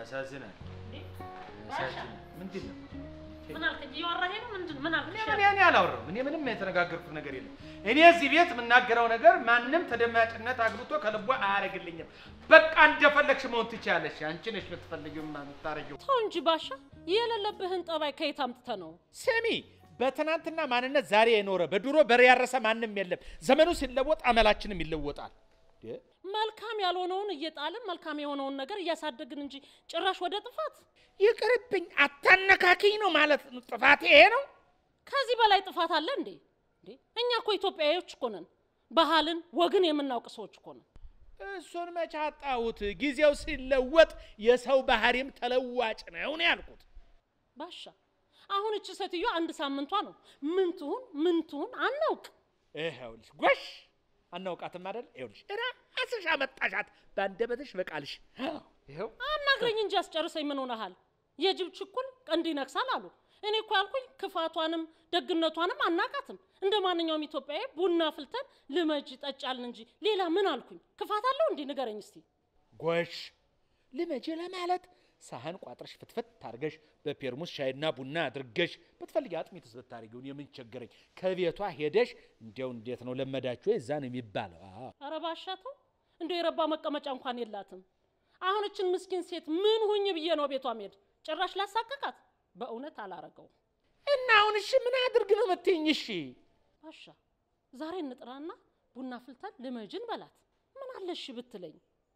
ያሳዝናል። ያሳዝናል። ምንድን ነው? ምን አልክ? እያወራህ ነው? ምንድን ምን አልክ? እኔ ምን እኔ አላወራሁም። እኔ ምንም የተነጋገርኩት ነገር የለም። እኔ እዚህ ቤት የምናገረው ነገር ማንም ተደማጭነት አግብቶ ከልቦ አያደርግልኝም። በቃ እንደፈለግሽ መሆን ትችያለሽ። አንቺ ነሽ የምትፈልጊው የምታረጊው። ተው እንጂ ባሻ፣ የሌለብህን ጠባይ ከየት አምጥተህ ነው? ስሚ፣ በትናንትና ማንነት ዛሬ የኖረ በድሮ በሬ ያረሰ ማንም የለም። ዘመኑ ሲለወጥ አመላችንም ይለወጣል። መልካም ያልሆነውን እየጣልን መልካም የሆነውን ነገር እያሳደግን እንጂ ጭራሽ ወደ ጥፋት። ይቅርብኝ፣ አታነካኪኝ ነው ማለት ነው። ጥፋት ይሄ ነው። ከዚህ በላይ ጥፋት አለ እንዴ? እንዴ እኛ እኮ ኢትዮጵያዊዎች እኮ ነን። ባህልን ወግን የምናውቅ ሰዎች እኮ ነን። እሱን መቼ አጣሁት? ጊዜው ሲለወጥ የሰው ባህሪም ተለዋጭ ነው ነው ያልኩት። ባሻ አሁን እቺ ሴትዮ አንድ ሳምንቷ ነው። ምን ትሁን ምን ትሁን አናውቅ። ይኸውልሽ ጎሽ አናውቃትም አይደል? ይኸውልሽ ራስሽ አመጣሻት በአንደበትሽ በቃልሽ። ይኸው አናግረኝ እንጂ አስጨርሰኝ። ምን ሆነሃል? የጅብ ችኩል ቀንድ ይነክሳል አሉ። እኔ እኮ ያልኩኝ ክፋቷንም ደግነቷንም አናቃትም። እንደ ማንኛውም ኢትዮጵያዊ ቡና ፍልተን ልመጅ ጠጫልን እንጂ ሌላ ምን አልኩኝ? ክፋት አለው እንዲህ ንገረኝ እስቲ። ጎሽ ልመጅ ለማለት ሳህን ቋጥረሽ ፍትፍት ታርገሽ በፔርሙስ ሻይና ቡና አድርገሽ ብትፈልጊ አጥሚትስ ብታደርጊውን የምን ቸገረኝ። ከቤቷ ሄደሽ እንዲያው እንዴት ነው ለመዳችሁ? እዛ ነው የሚባለው። አዎ ኧረ ባሻ ተው፣ እንደው የረባ መቀመጫ እንኳን የላትም። አሁን እችን ምስኪን ሴት ምን ሁኝ ብዬ ነው ቤቷ መሄድ? ጭራሽ ላሳቀቃት? በእውነት አላረገውም። እና አሁን እሺ ምን አድርግ ነው የምትይኝ? እሺ ባሻ ዛሬ እንጥራና ቡና ፍልተን ልመጅን በላት። ምን አለሽ ብትለኝ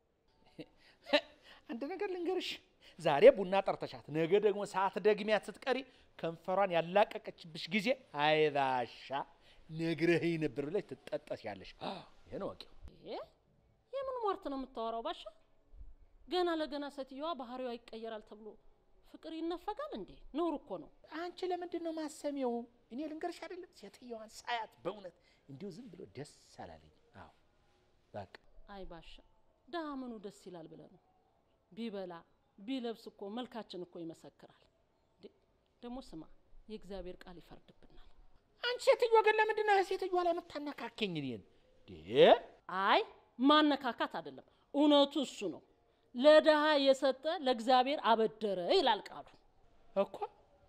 አንድ ነገር ልንገርሽ፣ ዛሬ ቡና ጠርተሻት ነገ ደግሞ ሰዓት ደግሚያት ስትቀሪ ከንፈሯን ያላቀቀችብሽ ጊዜ አይባሻ ነግረኸኝ ነበር ብለሽ ትጠጠሻለሽ። ይሄን ወቂው። ይሄ የምን ሟርት ነው የምታወራው ባሻ? ገና ለገና ሴትዮዋ ባህሪዋ ይቀየራል ተብሎ ፍቅር ይነፈጋል እንዴ? ነውር እኮ ነው። አንቺ ለምንድን ነው ማሰሚው? እኔ ልንገርሽ አይደለም ሴትዮዋን ሳያት በእውነት እንዲሁ ዝም ብሎ ደስ አላለኝ። አዎ በቃ አይ ባሻ ድሀ ምኑ ደስ ይላል ብለህ ነው? ቢበላ ቢለብስ እኮ መልካችን እኮ ይመሰክራል። እንዴ ደግሞ ስማ፣ የእግዚአብሔር ቃል ይፈርድብናል። አንቺ ሴትዮ ግን ለምንድን ነው ሴትዮዋ ላይ የምታነካከኝ እኔን? እንዴ አይ ማነካካት አይደለም፣ እውነቱ እሱ ነው። ለድሃ የሰጠ ለእግዚአብሔር አበደረ ይላል ቃሉ። እኮ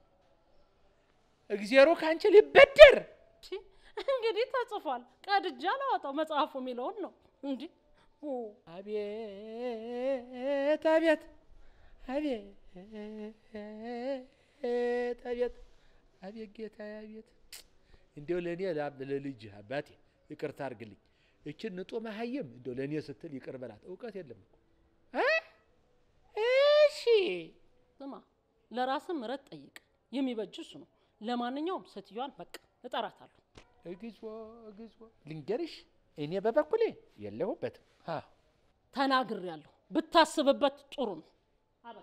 እግዚአብሔር ከአንቺ ሊበደር ቺ፣ እንግዲህ ተጽፏል። ቀድጃ ላወጣው መጽሐፉ የሚለውን ነው እንዲህ አቤት አቤት አቤት አቤት አቤት ጌታ አቤት እንዲያው ለእኔ ለልጅ አባቴ ይቅርታ አድርግልኝ። እችን ንጦ መሀየም እንዲያው ለእኔ ስትል ይቅር በላት። እውቀት የለም እኮ እ? እሺ ስማ፣ ለራስህ ምሕረት ጠይቅ። የሚበጅ እሱ ነው። ለማንኛውም ሴትዮዋን በቃ እጠራታለሁ። እግዚኦ እግዚኦ ልንገርሽ፣ እኔ በበኩሌ የለሁበትም። አዎ ተናግሬያለሁ። ብታስብበት ጥሩ ነው። አበቃ።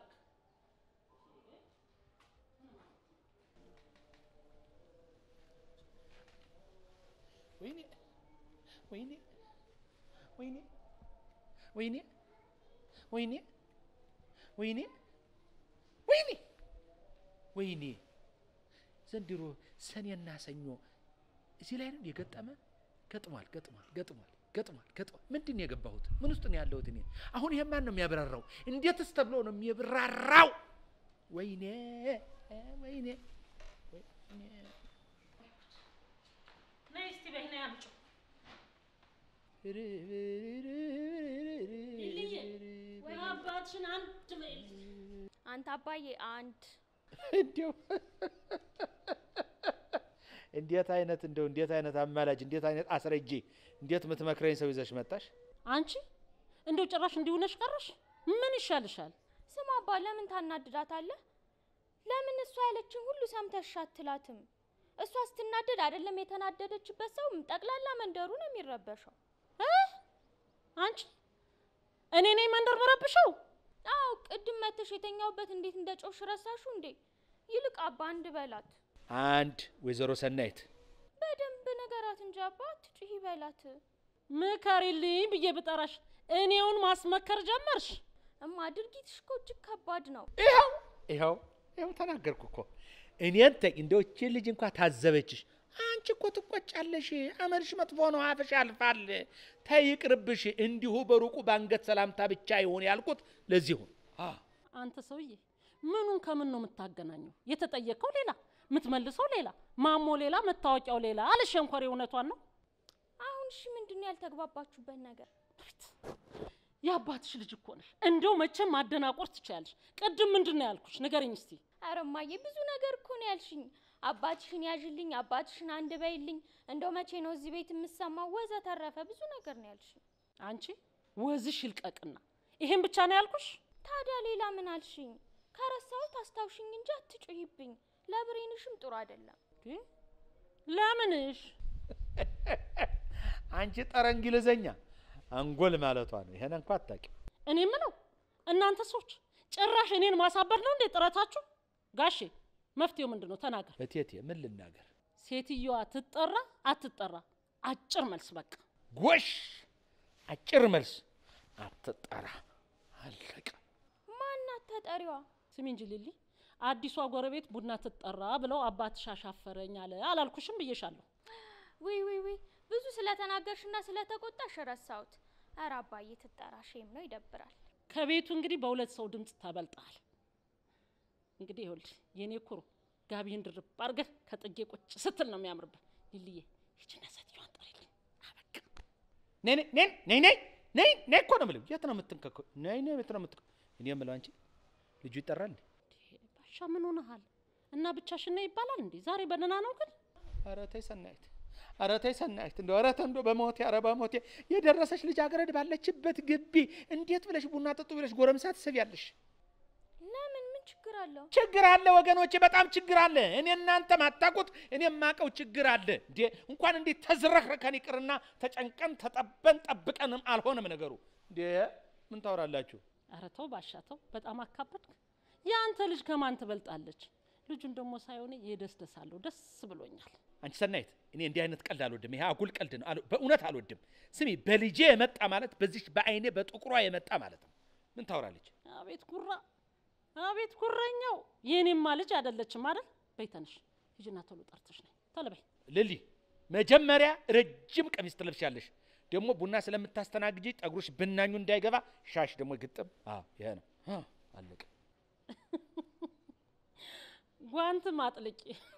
ወይኔ ወይኔ ወይኔ ወይኔ ወይኔ ወይኔ ወይኔ ወይኔ ዘንድሮ ሰኔና ሰኞ እዚህ ላይ ነው የገጠመ። ገጥሟል ገጥሟል ገጥሟል ገጥሟል ገጥሟል። ምንድን ነው የገባሁት? ምን ውስጥ ነው ያለሁት እኔ? አሁን ይሄ ማን ነው የሚያብራራው? እንዴትስ ተብሎ ነው የሚብራራው? ወይኔ ወይኔ ወይኔ ነይ እስቲ በይ ነይ አምጪው። ወይ አባትሽን አንድ በይልኝ። አንተ አባዬ አንድ እንዲያው እንዴት አይነት እንደው እንዴት አይነት አማላጅ እንዴት አይነት አስረጂ እንዴት የምትመክረኝ ሰው ይዘሽ መጣሽ? አንቺ እንደው ጭራሽ እንዲሆነሽ ቀረሽ። ምን ይሻልሻል? ስማ አባ ለምን ታናድዳታለህ? ለምን እሷ ያለችን ሁሉ ሰምተሽ አትላትም? እሷ ስትናደድ አይደለም የተናደደችበት ሰው ጠቅላላ መንደሩ ነው የሚረበሸው። እ? አንቺ እኔ ነኝ መንደር በረብሸው? አዎ ቅድም መተሽ የተኛውበት እንዴት እንደ ጮሽ ረሳሹ እንዴ? ይልቅ አባ አንድ በላት፣ አንድ ወይዘሮ ሰናይት በደንብ ነገራት እንጂ አባ አትጩሂ በላት። ምከሪልኝ ብዬ ብጠራሽ እኔውን ማስመከር ጀመርሽ። እማ ድርጊትሽ እኮ እጅግ ከባድ ነው። ይኸው ይኸው ይኸው ተናገርኩ እኮ እኔን ተይ እንደው እቺ ልጅ እንኳ ታዘበችሽ። አንቺ እኮ ትቆጫለሽ፣ አመልሽ መጥፎ ነው፣ አፍሽ ያልፋል። ተይ ይቅርብሽ። እንዲሁ በሩቁ በአንገት ሰላምታ ብቻ ይሁን ያልኩት ለዚሁ። አዎ አንተ ሰውዬ ምኑን ከምን ነው የምታገናኘው? የተጠየቀው ሌላ፣ የምትመልሰው ሌላ፣ ማሞ ሌላ፣ መታወቂያው ሌላ አለ ሸንኮሬ። እውነቷን ነው። አሁን እሺ ምንድን ነው ያልተግባባችሁበት ነገር? የአባትሽ ልጅ እኮ ነሽ። እንደው መቼም ማደናቆር ትችያለሽ። ቅድም ምንድን ነው ያልኩሽ? ንገረኝ እስቲ። ኧረ እማዬ ብዙ ነገር እኮ ነው ያልሽኝ። አባትሽን ያዥልኝ፣ አባትሽን አንድ በይልኝ፣ እንደው መቼ ነው እዚህ ቤት የምሰማው ወዘተረፈ ብዙ ነገር ነው ያልሽኝ። አንቺ ወዝሽ ይልቀቅና ይሄን ብቻ ነው ያልኩሽ? ታዲያ ሌላ ምን አልሽኝ? ከረሳሁት አስታውሽኝ እንጂ አትጮይብኝ። ለብሬንሽም ጥሩ አይደለም። እንዴ፣ ለምንሽ? አንቺ ጠረ እንግሊዘኛ አንጎል ማለቷ ነው። ይሄን እንኳ አታውቂም። እኔ ምለው እናንተ ሰዎች ጭራሽ እኔን ማሳበር ነው እንዴ ጥረታችሁ? ጋሼ መፍትሄው ምንድን ነው? ተናገር። እቴቴ ምን ልናገር? ሴትየዋ ትጠራ አትጠራ? አጭር መልስ በቃ። ጎሽ አጭር መልስ አትጠራ። አለቀ። ማናት ተጠሪዋ? ስሚ እንጂ ሊሊ፣ አዲሷ ጎረቤት ቡና ትጠራ ብለው አባትሽ አሻፈረኝ አለ አላልኩሽም? ብዬሻለሁ። ውይ ውይ ውይ ብዙ ስለተናገርሽና ስለተቆጣሽ ረሳሁት። ኧረ አባዬ ትጠራ፣ ሼም ነው ይደብራል። ከቤቱ እንግዲህ በሁለት ሰው ድምፅ ተበልጠሃል። እንግዲህ ይኸውልሽ የኔ ኩሩ ጋቢህን ድርብ አድርገህ ከጥጌ ቁጭ ስትል ነው የሚያምርብህ። ሊልዬ ይችና ሴትዮዋን ጠሪልኝ። አበቃ። ነይ ነይ ነይ ነይ ነይ ነይ ነይ እኮ ነው የምለው። የት ነው የምትንከከው? ነይ ነይ የት ነው የምትንከ እኔ የምለው አንቺ ልጁ ይጠራል እንዴ? ባሻ ምን ሆነሃል? እና ብቻሽን ነው ይባላል እንዴ? ዛሬ በደህና ነው ግን? ኧረ ተይ ሰናይት፣ ኧረ ተይ ሰናይት፣ እንደው ኧረ ተይ እንደው በሞቴ ኧረ በሞቴ የደረሰች ልጃገረድ ባለችበት ግቢ እንዴት ብለሽ ቡና ጠጡ ብለሽ ጎረምሳ ትስቢያለሽ? ለምን ምን ችግር አለው? ችግር አለ ወገኖቼ፣ በጣም ችግር አለ። እኔ እናንተ ማታውቁት እኔ የማውቀው ችግር አለ። እንዴ እንኳን እንዴት ተዝረክርከን ይቅርና ተጨንቀን ተጠበን ጠብቀንም አልሆነም ነገሩ። እንዴ ምን ታወራላችሁ? ኧረ ተው ባሻ ተው፣ በጣም አካበድክ። የአንተ ልጅ ከማን ትበልጣለች? ልጁን ደግሞ ሳይሆን የደስደሳለሁ ደስ ብሎኛል። አንቺ ሰናይት፣ እኔ እንዲህ አይነት ቀልድ አልወድም። ይሄ አጉል ቀልድ ነው፣ አል- በእውነት አልወድም። ስሚ፣ በልጄ የመጣ ማለት በዚህ በአይኔ በጥቁሯ የመጣ ማለት ነው። ምን ታወራለች? አቤት ጉራ፣ አቤት ጉረኛው። የኔማ ልጅ አይደለችም አይደል? በይ ተነሽ፣ ሂጂና ቶሎ ጠርተሽ ነይ። ቶሎ በይ። ልሊ፣ መጀመሪያ ረጅም ቀሚስ ትለብሻለሽ። ደግሞ ቡና ስለምታስተናግጂ ጠጉሮሽ ብናኙ እንዳይገባ ሻሽ ደግሞ ግጥም። አዎ ይሄ ነው። አ፣ አለቀ። ጓንት ማጥልቂ።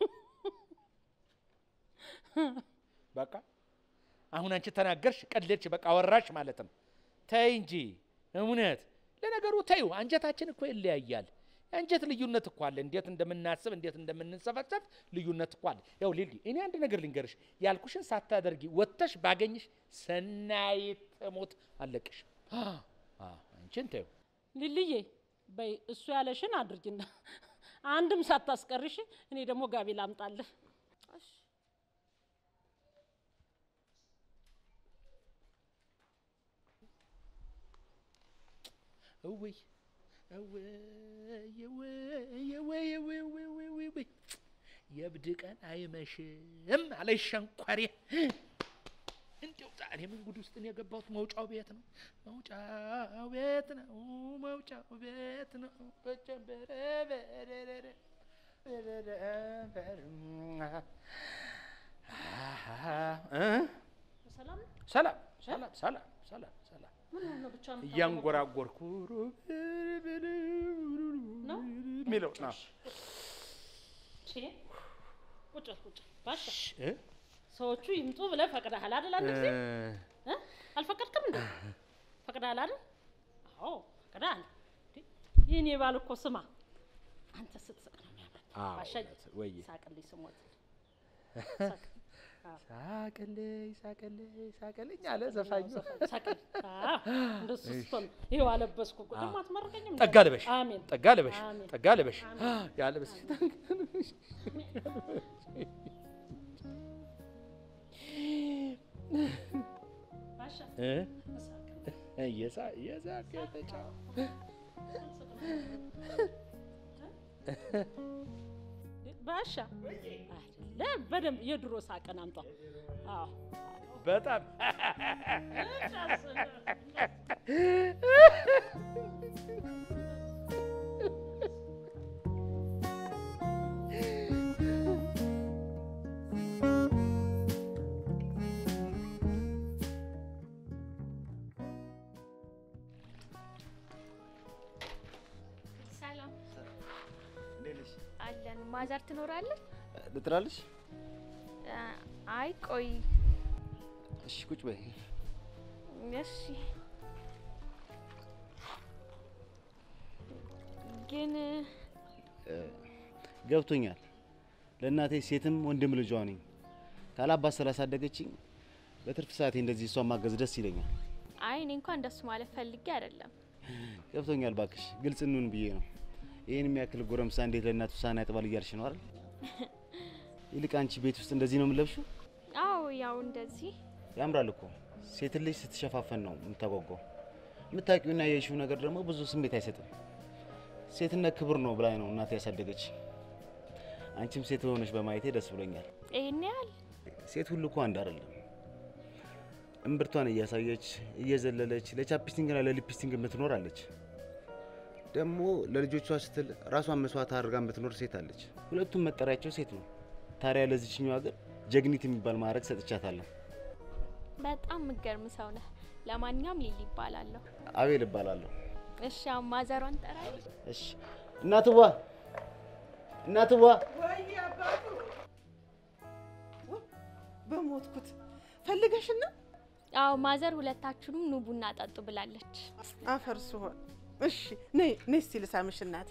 በቃ አሁን አንቺ ተናገርሽ፣ ቀለድሽ፣ በቃ አወራሽ ማለት ነው። ተይ እንጂ እውነት። ለነገሩ ተዩ፣ አንጀታችን እኮ ይለያያል። የአንጀት ልዩነት እኮ አለ። እንዴት እንደምናስብ እንዴት እንደምንሰፈሰፍ ልዩነት እኮ አለ። ያው ሊሊ፣ እኔ አንድ ነገር ልንገርሽ፣ ያልኩሽን ሳታደርጊ ወጥተሽ ባገኝሽ ሰናይት ሞት አለቅሽ። አ፣ አ፣ አንቺን ተዩ። ሊልዬ በይ እሱ ያለሽን አድርጊና አንድም ሳታስቀርሽ እኔ ደግሞ ጋቢ ላምጣልህ። እሺ እውይ እውይ እውይ እውይ እውይ እውይ እውይ እውይ የእብድ ቀን አይመሽም አለሽ ሸንኮሬ። እንዲያው ዛሬ ምን ጉድ ውስጥ ነው የገባሁት? መውጫው ቤት ነው፣ መውጫው ቤት ነው፣ መውጫው ቤት ነው። በጀበረ በረረ በረረ በረ አሃ እ ሰላም ሰላም ሰላም ሰላም ሰላም ሰላም ምን ነው ብቻ እያንጎራጎርኩ ነው? የሚለው ነው። ቁጭ ቁጭ ባሻ እ? ሰዎቹ ይምጡ ብለህ ፈቅደሃል አይደል? አንድ ጊዜ እ? አልፈቀድክም እንዴ? ፈቅደሃል አይደል? አዎ ፈቅደሃል። እንዴ፣ የኔ ባል እኮ ስማ፣ አንተ ስትስቅ ነው የሚያምር። አዎ፣ ባሻ ወዬ ሳቅልኝ ስሞት ሳቅልኝ ሳቅልኝ ሳቅልኝ አለ ዘፋኙ። ሳቅልኝ። አዎ፣ እንደሱ ስትሆን ይኸው አለበስኩ እኮ። ደግሞ አትመርቀኝም? እንዴ? ጠጋ ልበሽ አሜን። ጠጋ ልበሽ አሜን። ጠጋ ልበሽ ያለበስ ባሻ እ? ሳቅልኝ። እየሳ- እየሳቅ የተጫወ ባሻ አይደለም፣ በደንብ የድሮ ሳቅን አምጣ። አዎ በጣም ማዘር ትኖራለች? ልጥራልሽ? አ- አይ ቆይ እሺ ቁጭ በይ። እሺ። ግን ገብቶኛል። ለእናቴ ሴትም ወንድም ልጇ ነኝ። ካላባት ስላሳደገችኝ በትርፍ ሰዓቴ እንደዚህ እሷን ማገዝ ደስ ይለኛል። አይ እኔ እንኳን እንደሱ ማለት ፈልጌ አይደለም። ገብቶኛል። ባክሽ ግልጽ እንሁን ብዬ ነው። ይህን የሚያክል ጎረምሳ እንዴት ለእናቱ ሳህን ያጥባል እያልሽ ነው አይደል? ይልቅ አንቺ ቤት ውስጥ እንደዚህ ነው የምለብሽው? አዎ ያው እንደዚህ ያምራል እኮ ሴት ልጅ ስትሸፋፈን ነው የምታጓጓው። የምታውቂውና የሽው ነገር ደግሞ ብዙ ስሜት አይሰጥም። ሴትነት ክብር ነው ብላኝ ነው እናቴ ያሳደገች። አንቺም ሴት ሆነሽ በማየቴ ደስ ብሎኛል። ይህን ያህል ሴት ሁሉ እኮ አንድ አይደለም። እምብርቷን እያሳየች እየዘለለች ለቻፕስቲንግና ለሊፕስቲንግ የምትኖር አለች። ደግሞ ለልጆቿ ስትል ራሷን መስዋዕት አድርጋ የምትኖር ሴት አለች። ሁለቱም መጠሪያቸው ሴት ነው። ታዲያ ለዚችኛው ሀገር ጀግኒት የሚባል ማዕረግ ሰጥቻታለሁ። በጣም ምገርም ሰው ነህ። ለማንኛውም ሊሊ ይባላለሁ። አቤል እባላለሁ። እሺ አሁን ማዘሯን ጠራለች። እሺ እናትዋ እናትዋ ወይ አባቱ በሞትኩት ፈልገሽና አዎ ማዘር ሁለታችሁንም ኑ ቡና ጠጡ ብላለች። አፈር ስሆን እሺ ነይ ነይ እስቲ ልሳምሽ እናት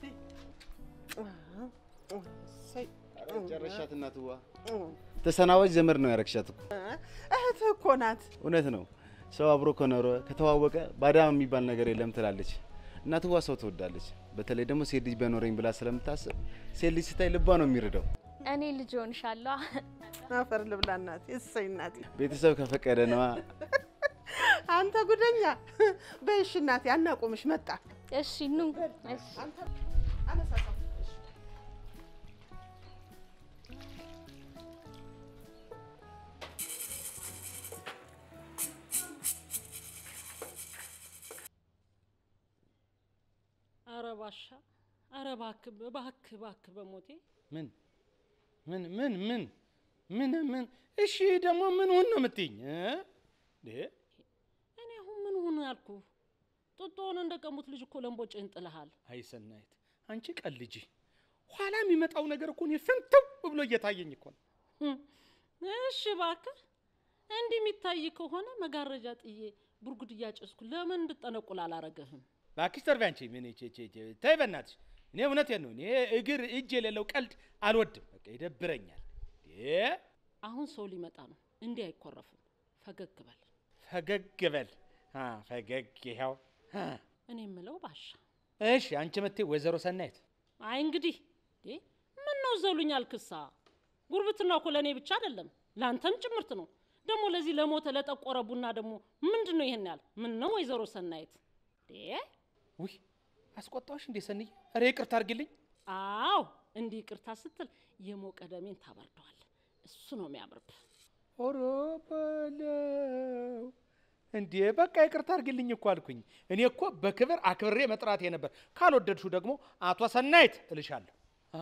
እሰይ። ጨረሻት እናትዋ። ተሰናባች ዘመድ ነው ያረግሻት እኮ። እህትህ እኮ ናት። እውነት ነው። ሰው አብሮ ከኖረ ከተዋወቀ ባዳ የሚባል ነገር የለም ትላለች። እናትዋ ሰው ትወዳለች። በተለይ ደግሞ ሴት ልጅ በኖረኝ ብላ ስለምታስብ ሴት ልጅ ስታይ ልቧ ነው የሚርደው። እኔ ልጅ ሆንሻለሁ። አፈር ልብላ እናቴ። እሰይ እናቴ። ቤተሰብ ከፈቀደ ነዋ። አንተ ጉደኛ። በይ እሺ እናቴ፣ አናቁምሽ መጣ። እሺ ኑ። እሺ አነሳሳው። አረ ባሻ፣ አረ እባክህ እባክህ እባክህ በሞቴ ምን ምን ምን ምን ምን ምን እሺ ደግሞ ምን ሁን ነው የምትይኝ እ? እንዴ እኔ አሁን ምን ሆኑ ያልኩ ጡጦውን እንደቀሙት ልጅ እኮ ለምቦጭህን ጥለሃል። አይ ሰናይት አንቺ ቀልጂ ኋላ የሚመጣው ነገር እኮ እኔ ፍንትው ብሎ እየታየኝ እኮ ነው ህም፣ እሺ እባክህ እንዲህ የሚታይ ከሆነ መጋረጃ ጥዬ ቡርጉድ እያጨስኩ ለምን እንድጠነቁል አላረገህም? እባክሽ ተርቢ አንቺ ምን ቼ ቼ ቼ ተይ በእናትሽ እኔ እውነቴን ነው እኔ እግር እጅ የሌለው ቀልድ አልወድም በቃ ይደብረኛል እንዴ አሁን ሰው ሊመጣ ነው። እንዲህ አይኮረፍም። ፈገግ በል። ፈገግ በል አ ፈገግ ይኸው አ እኔ የምለው ባሻ፣ እሺ አንቺ መቴ ወይዘሮ ሰናይት አይ እንግዲህ እንዴ ምን ነው ዘሉኛል? ክሳ ጉርብትና እኮ ለእኔ ብቻ አይደለም ለአንተም ጭምርት ነው። ደግሞ ለዚህ ለሞተ ለጠቆረ ቡና ደግሞ ምንድን ነው ይሄን ያህል? ምን ነው ወይዘሮ ሰናይት እንዴ? ውይ አስቆጣዎች እንዴ ሰንዬ ኧረ ይቅርታ አድርጊልኝ አዎ እንዲህ ይቅርታ ስትል የሞቀ ደሜን ታበርደዋለህ። እሱ ነው የሚያምርብህ። ኦሮ በለው እንዴ በቃ ይቅርታ አድርግልኝ እኮ አልኩኝ። እኔ እኮ በክብር አክብሬ መጥራቴ ነበር። ካልወደድሹ ደግሞ አቶ ሰናይት እልሻለሁ። አ፣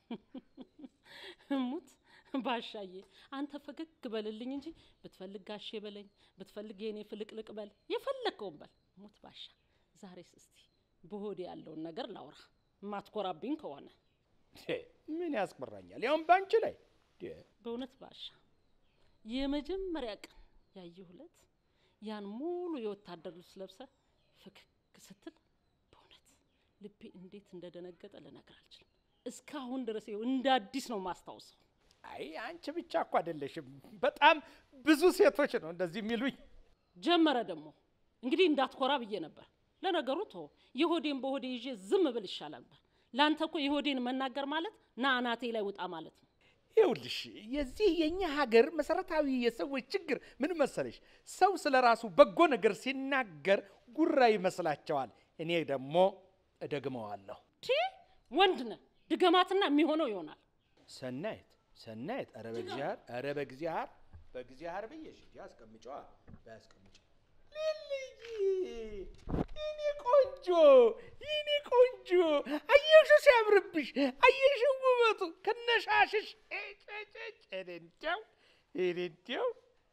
ሙት ባሻዬ፣ አንተ ፈገግ በልልኝ እንጂ ብትፈልግ ጋሼ በለኝ፣ ብትፈልግ የኔ ፍልቅልቅ በል፣ የፈለግከውን በል። ሙት ባሻ። ዛሬስ እስቲ በሆዴ ያለውን ነገር ላውራ፣ የማትኮራብኝ ከሆነ እንዴ፣ ምን ያስቆራኛል? ያውም ባንቺ ላይ እንዴ፣ በእውነት ባሻ የመጀመሪያ ቀን ያየሁለት ያን ሙሉ የወታደር ልብስ ለብሰ ፍክክ ስትል በእውነት ልቤ እንዴት እንደደነገጠ ልነግር አልችልም። እስካሁን ድረስ ይኸው እንደ አዲስ ነው ማስታውሰው። አይ አንቺ ብቻ እኮ አይደለሽም። በጣም ብዙ ሴቶች ነው እንደዚህ የሚሉኝ። ጀመረ ደግሞ እንግዲህ እንዳትኮራ ብዬ ነበር። ለነገሩ ቶ የሆዴን በሆዴ ይዤ ዝም ብል ይሻላል ነበር። ለአንተ እኮ የሆዴን መናገር ማለት ና አናቴ ላይ ውጣ ማለት ነው። ይኸውልሽ የዚህ የኛ ሀገር መሰረታዊ የሰዎች ችግር ምን መሰለሽ? ሰው ስለ ራሱ በጎ ነገር ሲናገር ጉራ ይመስላቸዋል። እኔ ደግሞ እደግመዋለሁ። ቲ ወንድ ነህ ድገማትና የሚሆነው ይሆናል። ሰናይት ሰናይት፣ ኧረ በእግዚአብሔር ኧረ በእግዚአብሔር በእግዚአብሔር ብዬሽ እንጂ አስቀምጫዋ ባያስቀምጫ ልልይ የኔ ቆንጆ የኔ ቆንጆ አየሽው ሲያምርብሽ አየሽው ውበቱ ከነሻሽሽ እንደው እንደው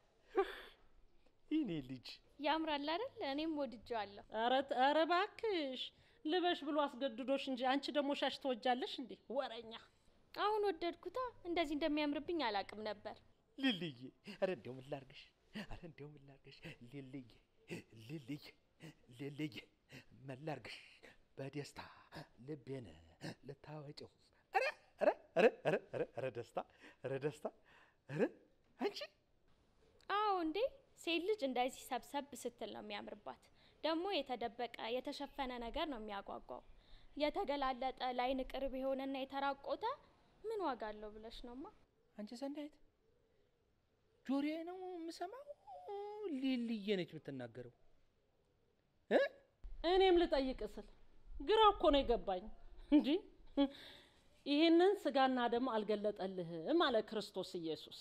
የኔ ልጅ ያምራል አይደል? እኔም ወድጄዋለሁ። ኧረ ት- ኧረ እባክሽ ልበሽ ብሎ አስገድዶሽ እንጂ አንቺ ደግሞ ሻሽ ትወጃለሽ እንዴ? ወረኛ አሁን ወደድኩታ። እንደዚህ እንደሚያምርብኝ አላቅም ነበር። ልልዬ ኧረ እንደው ምን ላድርግሽ? ኧረ እንደው ምን ላድርግሽ? ልልዬ ልልዬ ልልዬ ምን ላድርግሽ? በደስታ ልቤን ልታወጪው ኧረ ኧረ ኧረ ኧረ ኧረ ኧረ ደስታ ኧረ ደስታ ኧረ አንቺ አዎ እንዴ ሴት ልጅ እንደዚህ ሰብሰብ ስትል ነው የሚያምርባት። ደግሞ የተደበቀ የተሸፈነ ነገር ነው የሚያጓጓው። የተገላለጠ ለዓይን ቅርብ የሆነና የተራቆተ ምን ዋጋ አለው ብለሽ ነውማ? አንቺ ሰናይት ጆሮዬ ነው የምሰማው። ልልዬ ነች የምትናገረው። እ እኔም ልጠይቅ ስል ግራ እኮ ነው የገባኝ። እንጂ ይህንን ስጋና ደም አልገለጠልህም አለ ክርስቶስ ኢየሱስ።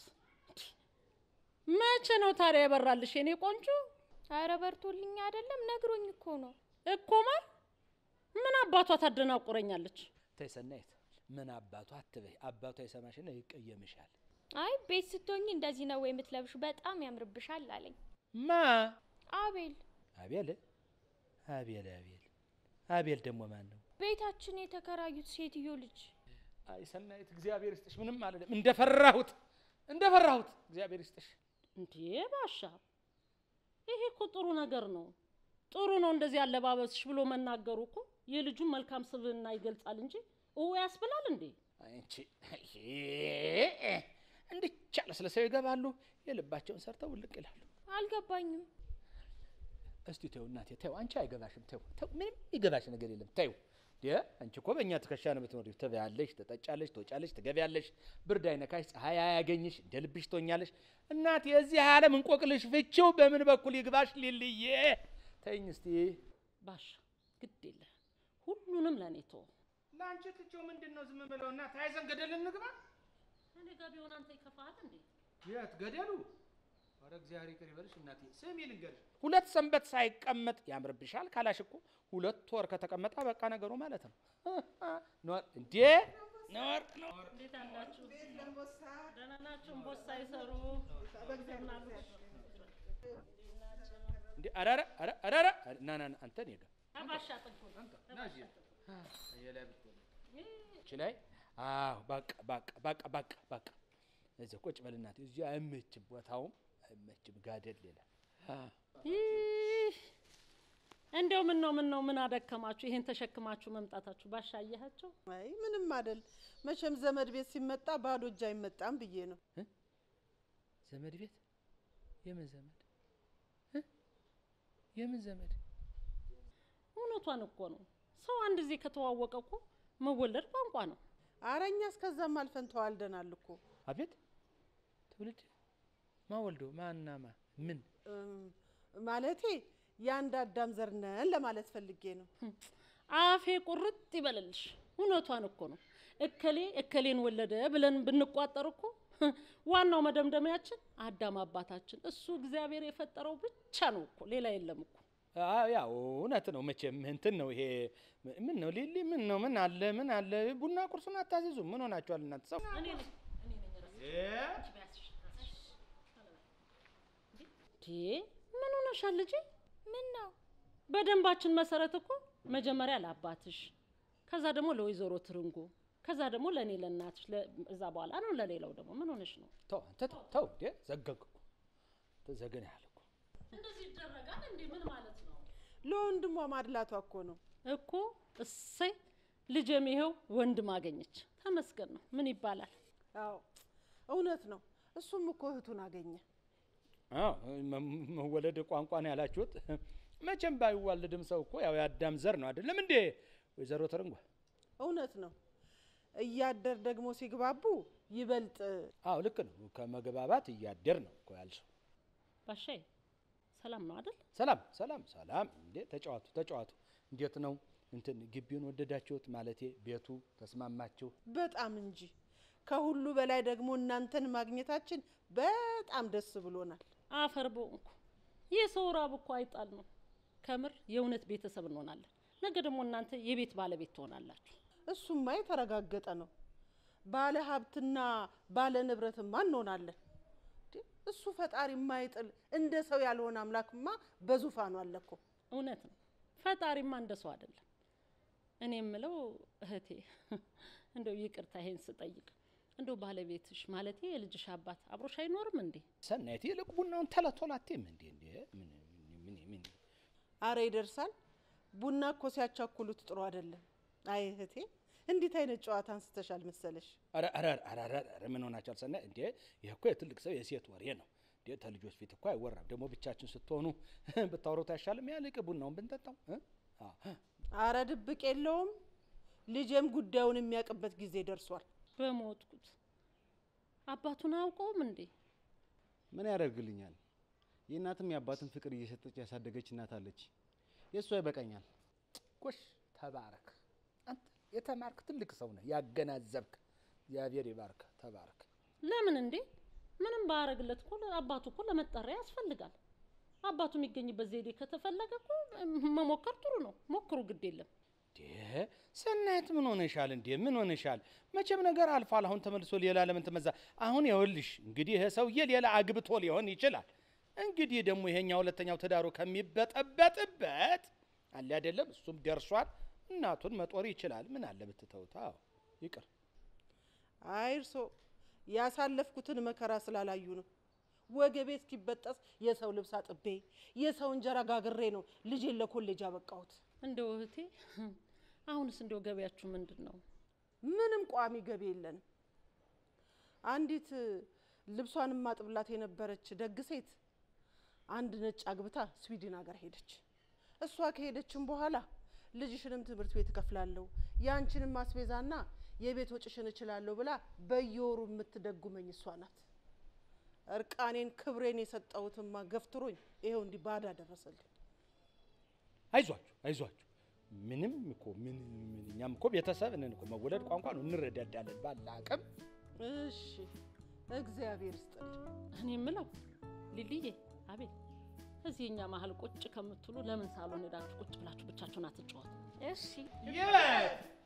መቼ ነው ታዲያ ያበራልሽ የኔ ቆንጆ? አረ በርቶልኝ አይደለም ነግሮኝ እኮ ነው። እኮ ማር ምን አባቷ ታደናቁረኛለች? ተይ ሰናይት፣ ምን አባቷ አትበይ። አባቷ የሰማሽና ይቀየምሻል። አይ ቤት ስትሆኝ እንደዚህ ነው ወይ የምትለብሹ? በጣም ያምርብሻል አለኝ ማ አቤል። አቤል አቤል አቤል አቤል ደግሞ ማን ነው? ቤታችን የተከራዩት ሴትዮ ልጅ አይ ሰናይት እግዚአብሔር ይስጥሽ። ምንም አይደለም። እንደፈራሁት እንደፈራሁት እግዚአብሔር ይስጥሽ። እንዴ ባሻ፣ ይሄ እኮ ጥሩ ነገር ነው። ጥሩ ነው እንደዚህ አለባበስሽ ብሎ መናገሩ እኮ የልጁን መልካም ስብዕና ይገልጻል እንጂ እው ያስብላል እንዴ? አንቺ እንድቻ ለስለሰው ይገባሉ፣ የልባቸውን ሰርተው ውልቅ ይላሉ። አልገባኝም። እስቲ ተይው እናቴ ተይው፣ አንቺ አይገባሽም። ተይው ተይው፣ ምንም ይገባሽ ነገር የለም። ተይው ደ አንቺ እኮ በእኛ ትከሻ ነው የምትኖሪው። ትበያለሽ፣ ትጠጫለሽ፣ ትወጫለሽ፣ ትገቢያለሽ። ብርድ አይነካሽ፣ ፀሐይ አያገኝሽ፣ እንደ ልብሽ ትሆኛለሽ። እናቴ የዚህ ዓለም እንቆቅልሽ ፍቺው በምን በኩል ይግባሽ? ሊልዬ ተይኝ እስቲ። ባሻ ግድ የለህ ሁሉንም ለእኔ ተወው። ለአንቺ ትቼው ምንድን ነው ዝም ብለው እና ተያይዘን ገደል እንግባ። እኔ ጋር ቢሆን አንተ ይከፋሃል እንዴ? የት ገደሉ? ኧረ እግዚአብሔር ይቅር ይበልሽ እናቴ። ስሚ ልንገርሽ፣ ሁለት ሰንበት ሳይቀመጥ ያምርብሻል ካላሽ እኮ ሁለት ወር ከተቀመጠ በቃ ነገሩ ማለት ነው። ኖር እንዴ ኖር ኖር እንዴት አላችሁ? ደህና ናችሁ? እምቦሳ ይሰሩ እንዴ ኧረ ኧረ ኧረ ኧረ ኧረ ና ና ና አንተ እኔ ጋር ባሻ ጥንቶ እቺ ላይ አዎ በቃ በቃ በቃ በቃ በቃ እዚህ ቁጭ በል እናቴ። እዚህ አይመችም፣ ቦታውም አይመችም፣ ጋደል ይላል። እንደው ምን ነው ምን ነው ምን አደከማችሁ? ይሄን ተሸክማችሁ መምጣታችሁ ባሻ አየሃቸው? አይ ምንም አይደል። መቼም ዘመድ ቤት ሲመጣ ባዶ እጅ አይመጣም ብዬ ነው። ዘመድ ቤት የምን ዘመድ እ? የምን ዘመድ? እውነቷን እኮ ነው። ሰው አንድ ጊዜ ከተዋወቀ እኮ መወለድ ቋንቋ ነው። አረ እኛ እስከዛም አልፈን ተዋልደናል እኮ አቤት ትውልድ ማወልዶ ማና ማ ምን እም፣ ማለቴ የአንድ አዳም ዘር ነን ለማለት ፈልጌ ነው። አፌ ቁርጥ ይበልልሽ። እውነቷን እኮ ነው። እከሌ እከሌን ወለደ ብለን ብንቋጠር እኮ ዋናው መደምደሚያችን አዳም አባታችን እሱ እግዚአብሔር የፈጠረው ብቻ ነው እኮ ሌላ የለም እኮ። አዎ ያው እውነት ነው። መቼም እንትን ነው ይሄ ምን ነው ሊሊ ምን ነው ምን አለ ምን አለ ቡና ቁርሱን አታዚዙ ምን ሆናችኋል እናንተ ሰው እንዴ ምን ሆነሻል ልጄ? ምን ነው በደንባችን መሰረት እኮ መጀመሪያ ለአባትሽ፣ ከዛ ደግሞ ለወይዘሮ ትርንጎ፣ ከዛ ደግሞ ለእኔ ለእናትሽ፣ ለ- እዛ በኋላ ነው ለሌላው ደግሞ። ምን ሆነሽ ነው? ተው አንተ ተው ተው እንዴ ዘገግ እኮ ተዘገን ያለ እኮ እንደዚህ ይደረጋል እንዴ? ምን ማለት ነው ለወንድሟ ማድላቷ እኮ ነው። እኮ? እሰይ ልጄም ይኸው ወንድም አገኘች። ተመስገን ነው። ምን ይባላል? አዎ እውነት ነው። እሱም እኮ እህቱን አገኘ። አዎ መ- መወለድ ቋንቋ ነው ያላችሁት። መቼም ባይዋልድም ሰው እኮ ያው የአዳም ዘር ነው አይደለም እንዴ ወይዘሮ ትርንጓ? እውነት ነው። እያደር ደግሞ ሲግባቡ ይበልጥ አዎ ልክ ነው። ከመግባባት እያደር ነው እኮ ያልሽው። ባሻዬ ሰላም ነው አይደል? ሰላም ሰላም ሰላም። እንዴ ተጫዋቱ ተጫዋቱ። እንዴት ነው እንትን ግቢውን ወደዳችሁት? ማለቴ ቤቱ ተስማማችሁ? በጣም እንጂ ከሁሉ በላይ ደግሞ እናንተን ማግኘታችን በጣም ደስ ብሎናል። አፈር በሆንኩ የሰው ራብ እኮ አይጣል ነው። ከምር የእውነት ቤተሰብ እንሆናለን። ነገ ደግሞ እናንተ የቤት ባለቤት ትሆናላችሁ። እሱማ የተረጋገጠ ነው። ባለ ሀብትና ባለ ንብረትማ እንሆናለን። እንዴ፣ እሱ ፈጣሪ የማይጥል እንደ ሰው ያልሆነ አምላክማ በዙፋኑ አለ እኮ። እውነት ነው። ፈጣሪማ እንደ ሰው አይደለም። እኔ የምለው እህቴ እንደው ይቅርታ ይሄን ስጠይቅ እንደው ባለቤትሽ ማለቴ የልጅሽ አባት አብሮሽ አይኖርም እንዴ? ሰናይት ይልቅ ቡናውን ተለቶላቴም እንዴ እንዴ ምን ምን ምን አረ ይደርሳል። ቡና እኮ ሲያቻኩሉት ጥሩ አይደለም። አይ እህቴ፣ እንዴት አይነት ጨዋታ አንስተሻል መሰለሽ። ኧረ ኧረ ኧረ ኧረ ኧረ ምን ሆናችኋል? ሰናይ እንዴ ይህ እኮ የትልቅ ሰው የሴት ወሬ ነው እንዴ ተልጆች ፊት እኮ አይወራም። ደግሞ ብቻችን ስትሆኑ ብታወሩት አይሻልም? ያልቅ ቡናውን ብንጠጣው እ? አ አረ ድብቅ የለውም። ልጄም ጉዳዩን የሚያውቅበት ጊዜ ደርሷል። በሞትኩት አባቱን አያውቀውም እንዴ? ምን ያደርግልኛል? የእናትም የአባትን ፍቅር እየሰጠች ያሳደገች እናት አለች። የእሷ ይበቃኛል። ጎሽ ተባረክ። አንተ የተማርክ ትልቅ ሰው ነህ፣ ያገናዘብክ። እግዚአብሔር ይባርክ። ተባረክ። ለምን እንዴ? ምንም ባያረግለት እኮ አባቱ እኮ ለመጠሪያ ያስፈልጋል። አባቱ የሚገኝበት ዘዴ ከተፈለገ እኮ መሞከር ጥሩ ነው። ሞክሩ፣ ግድ የለም። እንዴ ሰናይት ምን ሆነሻል? እንዴ ምን ሆነሻል? መቼም ነገር አልፏል። አሁን ተመልሶ ሌላ ለምን ትመዛ? አሁን ይኸውልሽ እንግዲህ ይሄ ሰውዬ ሌላ አግብቶ ሊሆን ይችላል። እንግዲህ ደግሞ ይሄኛ ሁለተኛው ትዳሩ ከሚበጠበጥበት አለ አይደለም፣ እሱም ደርሷል። እናቱን መጦር ይችላል። ምን አለ ብትተውት? አዎ ይቅር። አይ እርሶ ያሳለፍኩትን መከራ ስላላዩ ነው። ወገቤ እስኪበጠስ የሰው ልብስ አጥቤ የሰው እንጀራ ጋግሬ ነው ልጄን ለኮሌጅ ያበቃሁት። እንደው እህቴ አሁንስ እንደው ገበያችሁ ምንድን ነው? ምንም ቋሚ ገቢ የለንም። አንዲት ልብሷን ማጥብላት የነበረች ደግ ሴት አንድ ነጭ አግብታ ስዊድን ሀገር ሄደች። እሷ ከሄደችም በኋላ ልጅሽንም ትምህርት ቤት እከፍላለሁ ያንቺንም ማስቤዛና የቤት ወጭሽን እችላለሁ ብላ በየወሩ የምትደጉመኝ እሷ ናት። እርቃኔን ክብሬን የሰጠሁትማ ገፍትሮኝ ይኸው እንዲህ ባዳ ደረሰልኝ። አይዟችሁ አይዟችሁ። ምንም እኮ ምን ምን እኛም እኮ ቤተሰብ ነን እኮ መወለድ ቋንቋ ነው፣ እንረዳዳለን ባለ አቅም። እሺ እግዚአብሔር ይስጥልኝ። እኔ የምለው ሊልዬ፣ አቤት እዚህ እኛ መሀል ቁጭ ከምትሉ ለምን ሳሎን ሄዳችሁ ቁጭ ብላችሁ ብቻችሁን አትጫወቱ? እሺ የት